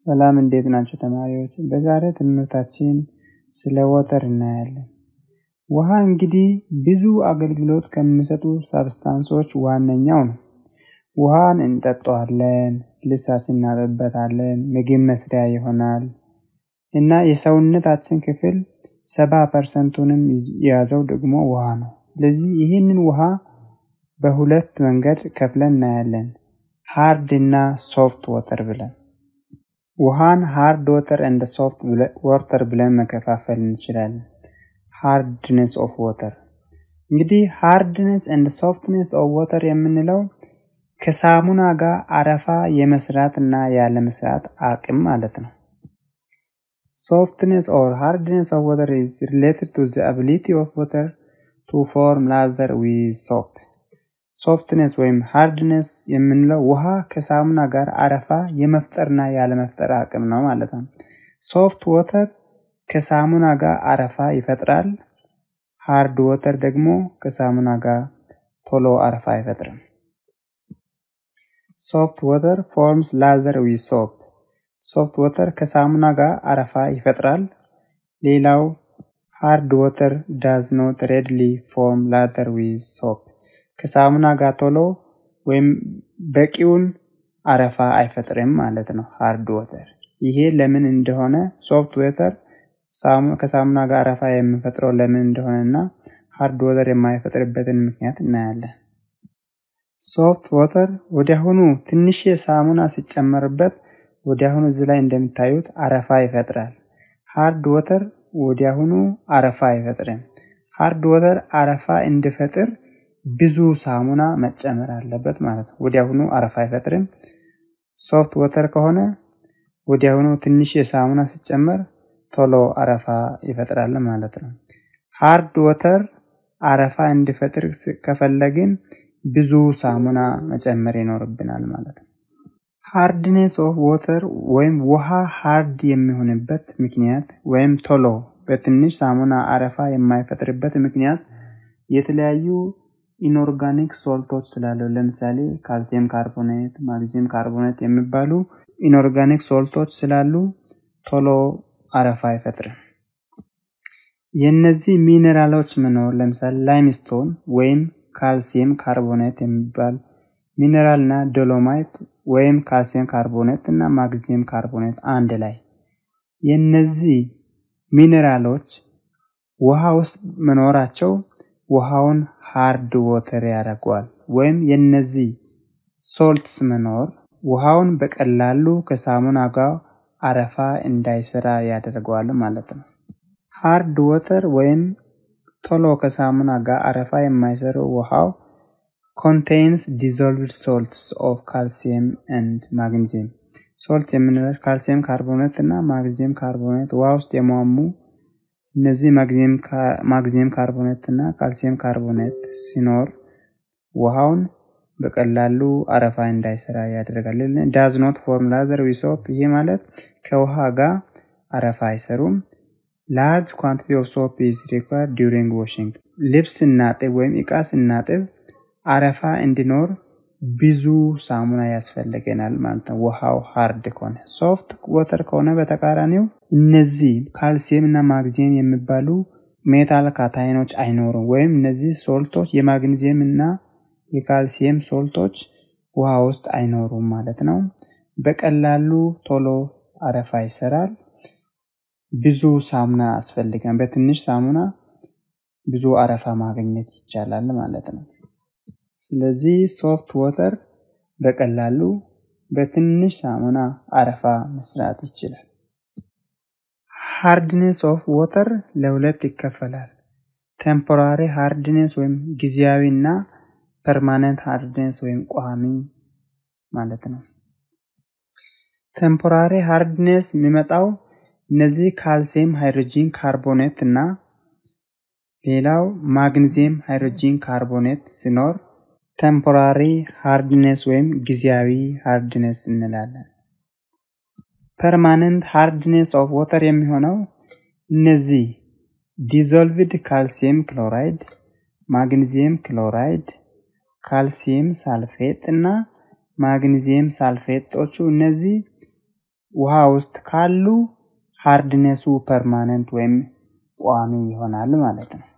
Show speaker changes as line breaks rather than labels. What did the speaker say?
ሰላም እንዴት ናቸው ተማሪዎች? በዛሬ ትምህርታችን ስለ ወተር እናያለን። ውሃ እንግዲህ ብዙ አገልግሎት ከሚሰጡ ሳብስታንሶች ዋነኛው ነው። ውሃን እንጠጣዋለን፣ ልብሳችን እናጥብበታለን፣ ምግብ መስሪያ ይሆናል እና የሰውነታችን ክፍል ሰባ ፐርሰንቱንም የያዘው ደግሞ ውሃ ነው። ስለዚህ ይህንን ውሃ በሁለት መንገድ ከፍለን እናያለን። ሃርድ እና ሶፍት ወተር ብለን ውሃን ሃርድ ወተር እንደ ሶፍት ወተር ብለን መከፋፈል እንችላለን። ሃርድነስ ኦፍ ወተር እንግዲህ ሃርድነስ እንደ ሶፍትነስ ኦፍ ወተር የምንለው ከሳሙና ጋር አረፋ የመስራት እና ያለመስራት አቅም ማለት ነው። ሶፍትነስ ኦር ሃርድነስ ኦፍ ወተር ኢዝ ሪሌትድ ቱ ዘ አቢሊቲ ኦፍ ወተር ቱ ፎርም ላዘር ዊዝ ሶፕ። ሶፍትነስ ወይም ሃርድነስ የምንለው ውሃ ከሳሙና ጋር አረፋ የመፍጠርና ያለመፍጠር አቅም ነው ማለት ነው። ሶፍት ወተር ከሳሙና ጋር አረፋ ይፈጥራል። ሃርድ ወተር ደግሞ ከሳሙና ጋር ቶሎ አረፋ አይፈጥርም። ሶፍት ወተር ፎርምስ ላዘር ዊዝ ሶፕ። ሶፍት ወተር ከሳሙና ጋር አረፋ ይፈጥራል። ሌላው ሃርድ ወተር ዳዝ ኖት ሬድሊ ፎርም ላዘር ዊዝ ሶፕ። ከሳሙና ጋር ቶሎ ወይም በቂውን አረፋ አይፈጥርም ማለት ነው ሃርድ ወተር። ይሄ ለምን እንደሆነ ሶፍት ወተር ከሳሙና ጋር አረፋ የሚፈጥረው ለምን እንደሆነ እና ሃርድ ወተር የማይፈጥርበትን ምክንያት እናያለን። ሶፍት ወተር ወዲያሁኑ ትንሽ ሳሙና ሲጨመርበት ወዲያሁኑ እዚህ ላይ እንደሚታዩት አረፋ ይፈጥራል። ሃርድ ወተር ወዲያሁኑ አረፋ አይፈጥርም። ሃርድ ወተር አረፋ እንዲፈጥር ብዙ ሳሙና መጨመር አለበት ማለት ነው። ወዲያሁኑ አረፋ አይፈጥርም። ሶፍት ወተር ከሆነ ወዲያሁኑ ትንሽ የሳሙና ሲጨመር ቶሎ አረፋ ይፈጥራል ማለት ነው። ሃርድ ወተር አረፋ እንዲፈጥር ከፈለግን ብዙ ሳሙና መጨመር ይኖርብናል ማለት ነው። ሃርድኔስ ኦፍ ወተር ወይም ውሃ ሃርድ የሚሆንበት ምክንያት ወይም ቶሎ በትንሽ ሳሙና አረፋ የማይፈጥርበት ምክንያት የተለያዩ ኢንኦርጋኒክ ሶልቶች ስላሉ ለምሳሌ ካልሲየም ካርቦኔት፣ ማግኒዚየም ካርቦኔት የሚባሉ ኢንኦርጋኒክ ሶልቶች ስላሉ ቶሎ አረፋ አይፈጥርም። የእነዚህ ሚኔራሎች መኖር ለምሳሌ ላይምስቶን ወይም ካልሲየም ካርቦኔት የሚባል ሚኔራል እና ዶሎማይት ወይም ካልሲየም ካርቦኔት እና ማግኒዚየም ካርቦኔት አንድ ላይ የእነዚህ ሚኔራሎች ውሃ ውስጥ መኖራቸው ውሃውን ሃርድ ወተር ያደርገዋል። ወይም የነዚህ ሶልትስ መኖር ውሃውን በቀላሉ ከሳሙና ጋር አረፋ እንዳይሰራ ያደርገዋል ማለት ነው። ሃርድ ወተር ወይም ቶሎ ከሳሙና ጋር አረፋ የማይሰሩ ውሃው ኮንቴይንስ ዲዞልቭድ ሶልትስ ኦፍ ካልሲየም ኤንድ ማግኒዚየም። ሶልት የምንለው ካልሲየም ካርቦኔት እና ማግኒዚየም ካርቦኔት ውሃ ውስጥ የሟሙ እነዚህ ማግኒዚየም ካርቦኔት እና ካልሲየም ካርቦኔት ሲኖር ውሃውን በቀላሉ አረፋ እንዳይሰራ ያደርጋል። ዳዝ ኖት ፎርም ላዘር ዊዝ ሶፕ። ይሄ ማለት ከውሃ ጋር አረፋ አይሰሩም። ላርጅ ኳንቲቲ ኦፍ ሶፕ ኢዝ ሪኳርድ ዲዩሪንግ ዋሽንግ። ልብስ ስናጥብ ወይም እቃ ስናጥብ አረፋ እንዲኖር ብዙ ሳሙና ያስፈልገናል ማለት ነው። ውሃው ሃርድ ከሆነ ሶፍት ወተር ከሆነ በተቃራኒው እነዚህ ካልሲየም እና ማግኒዚየም የሚባሉ ሜታል ካታይኖች አይኖሩም። ወይም እነዚህ ሶልቶች የማግኒዚየም እና የካልሲየም ሶልቶች ውሃ ውስጥ አይኖሩም ማለት ነው። በቀላሉ ቶሎ አረፋ ይሰራል። ብዙ ሳሙና አስፈልገን በትንሽ ሳሙና ብዙ አረፋ ማግኘት ይቻላል ማለት ነው። ስለዚህ ሶፍት ወተር በቀላሉ በትንሽ ሳሙና አረፋ መስራት ይችላል። ሃርድኔስ ኦፍ ወተር ለሁለት ይከፈላል። ቴምፖራሪ ሃርድኔስ ወይም ጊዜያዊ እና ፐርማነንት ሃርድኔስ ወይም ቋሚ ማለት ነው። ቴምፖራሪ ሃርድኔስ የሚመጣው እነዚህ ካልሲየም ሃይድሮጂን ካርቦኔት እና ሌላው ማግኒዚየም ሃይድሮጂን ካርቦኔት ሲኖር ቴምፖራሪ ሃርድነስ ወይም ጊዜያዊ ሃርድነስ እንላለን። ፐርማነንት ሃርድነስ ኦፍ ወተር የሚሆነው እነዚህ ዲዞልቭድ ካልሲየም ክሎራይድ፣ ማግኒዚየም ክሎራይድ፣ ካልሲየም ሳልፌት እና ማግኒዚየም ሳልፌቶቹ እነዚህ ውሃ ውስጥ ካሉ ሃርድነሱ ፐርማነንት ወይም ቋሚ ይሆናል ማለት ነው።